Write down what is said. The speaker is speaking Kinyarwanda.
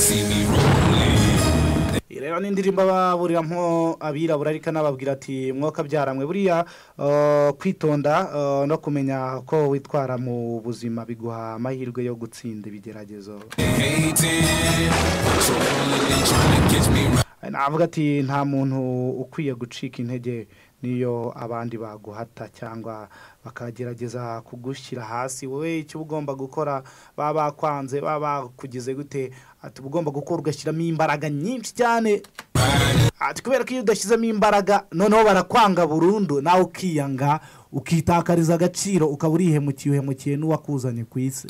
see me rolling. rero n'indirimbo baburiramo abirabura ariko anababwira ati mwuka byaramwe buriya eh, kwitonda eh, no kumenya ko witwara mu buzima biguha amahirwe yo gutsinda ibigeragezo They hating, so rolling and trying to catch me right. navuga ati nta muntu ukwiye gucika intege niyo abandi baguhata cyangwa bakagerageza kugushyira hasi wowe icyo uba ugomba gukora baba bakwanze baba bakugize gute ati uba ugomba gukora ugashyiramo imbaraga nyinshi cyane ati kubera ko iyo udashyizemo imbaraga noneho barakwanga burundu nawe ukiyanga ukitakariza agaciro ukaba urihemukiye uhemukiye n'uwakuzanye ku isi